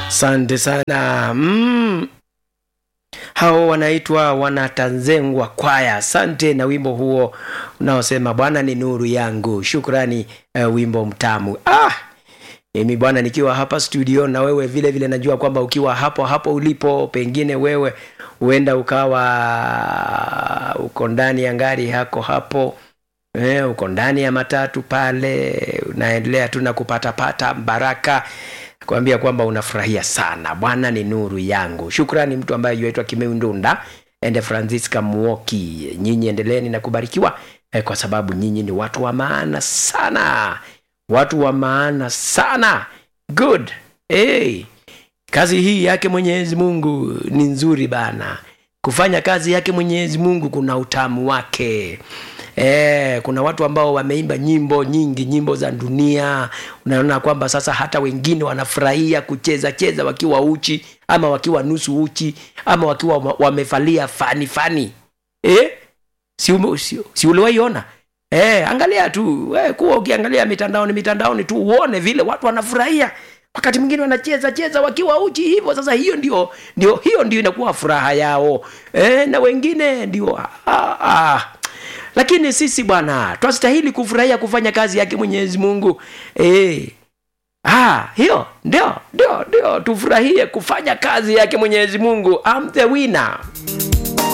Asante sana mm. Hao wanaitwa wanatanzengwa kwaya. Asante na wimbo huo unaosema Bwana ni nuru yangu. Shukrani uh, wimbo mtamu. Ah, mimi bwana, nikiwa hapa studio na wewe vile vile, najua kwamba ukiwa hapo hapo ulipo, pengine wewe huenda ukawa uko ndani ya gari yako hapo eh, uko ndani ya matatu pale, unaendelea tu na kupatapata baraka kuambia kwamba unafurahia sana. Bwana ni nuru yangu. Shukrani mtu ambaye yuaitwa Kimeu Ndunda ende Francisca Muoki, nyinyi endeleeni na kubarikiwa eh, kwa sababu nyinyi ni watu wa maana sana, watu wa maana sana. Good hey. Kazi hii yake Mwenyezi Mungu ni nzuri bana. Kufanya kazi yake Mwenyezi Mungu kuna utamu wake. E, kuna watu ambao wameimba nyimbo nyingi, nyimbo za dunia. Unaona kwamba sasa hata wengine wanafurahia kucheza cheza wakiwa uchi ama wakiwa nusu uchi ama wakiwa wamevalia fani fani. E? Si, ume, si, si uliwaiona? E, angalia tu e, kuwa ukiangalia mitandaoni mitandaoni tu uone vile watu wanafurahia wakati mwingine wanacheza cheza wakiwa uchi hivyo. Sasa hiyo ndio, ndio hiyo ndio inakuwa furaha yao e, na wengine ndio ah, ah. Lakini sisi bwana twastahili kufurahia kufanya kazi yake Mwenyezi Mungu e. Ah, hiyo ndio ndio ndio tufurahie kufanya kazi yake Mwenyezi Mungu. I'm the winner.